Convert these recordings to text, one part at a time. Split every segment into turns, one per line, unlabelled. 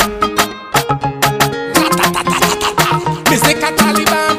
Mr. Taliban.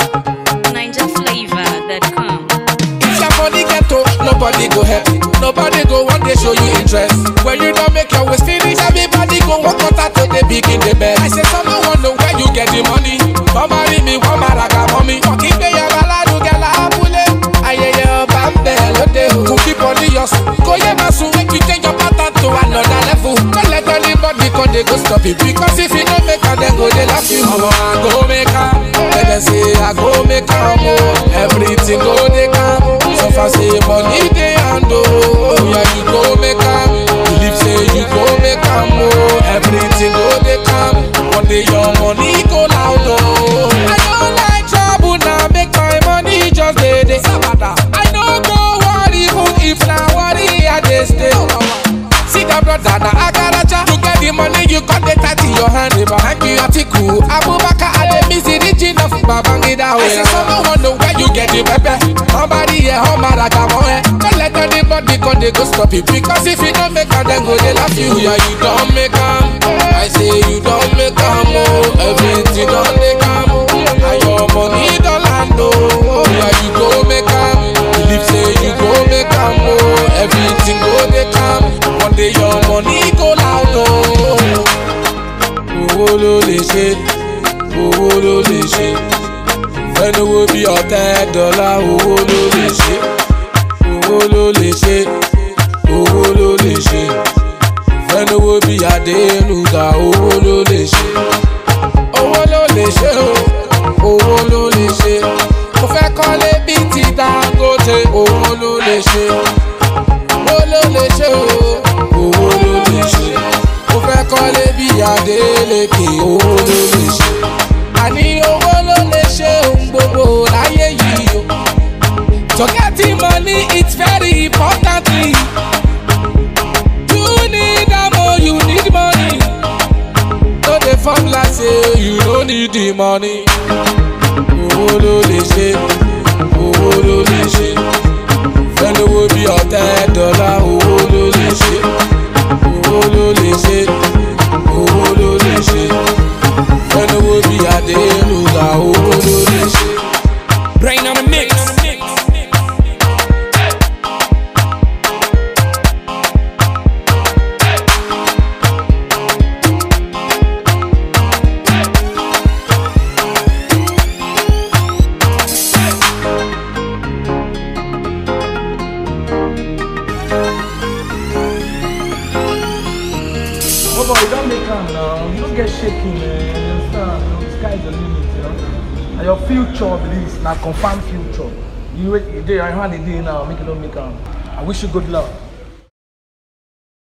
NinjaFlavor.com.
If your money get to, nobody go help. Nobody go one day show you interest. When you don't make your waist finish, everybody go walk out to the begin the bed. I say someone want know where you get the money. Come marry me, one maraga mommy. Fucking pay your baladu gala apule. Ayẹyẹ ọba ń bẹ̀ lóde o. Kò kí bọ́dí yọ sùn. Kò yẹ máa sùn. Make you change your pattern to another level. Don't let anybody come dey go stop you. Because if you no make am, dem go dey laugh you. Ọmọ àgọ́ mẹ́ka. Ẹ̀dẹ̀ say àgọ́ mẹ́ka o. Everything go dey calm. So far say money dey hand o. Yeah, you go make am. Believe say you go make am o. Everything go dey calm. One day your money go loud o. I no like trouble na make my money just dey dey. I no go worry even if na worry I dey stay. See that brother na agaraja. To get the money you got the tight in your hand. Thank you Atiku Abubakar Ademisi region of Babangida. I say someone want know where you get the pepper. Somebody here home maraga mo eh. Don't let anybody come dey go stop you because if you don't make am then go dey laugh you. Yeah you don't make am. I say you don't make am oh. Everything don dey calm. And your money don land oh. Yeah you go make am. Believe say you go make am oh. Everything go dey calm. One day your money go loud oh. Owó ló lè ṣe, owó ló lè ṣe. Fẹ́nuwó bí ọ̀tẹ́ dọ́là, owó ló lè ṣe. Owó ló lè ṣe, owó ló lè ṣe. Fẹ́nuwó bí Adénúgà, owó ló lè ṣe. Owó ló lè ṣe o, owó ló lè ṣe. Mo fẹ́ kọ́lé bí ti Dangote, owó ló lè ṣe. Owó ló lè ṣe o, owó ló lè ṣe. Mo fẹ́ kọ́lé bí Adélékè, owó ló lè ṣe. Àní owó ló lè ṣe ohun gbogbo láyé yìí o. To get the money, it's very important. You need am o, you need money. No dey form like say you no need the money. Owó ló lè ṣe, owó ló lè ṣe. Fẹ́nuwó bí ọ̀tẹ́ dọ́là, owó ló lè ṣe. Owó ló lè ṣe, owó ló lè ṣe. Fẹ́nuwó bí Adénúgà, owó ló lè ṣe. Brain on the mix.
Oh boy, you don't make am now. You don't get shaking, man. You understand? You know, sky's the limit, you know. And your future, please, now confirm future. You, you, you, you hand it in now, make it don't make am. I wish you good luck.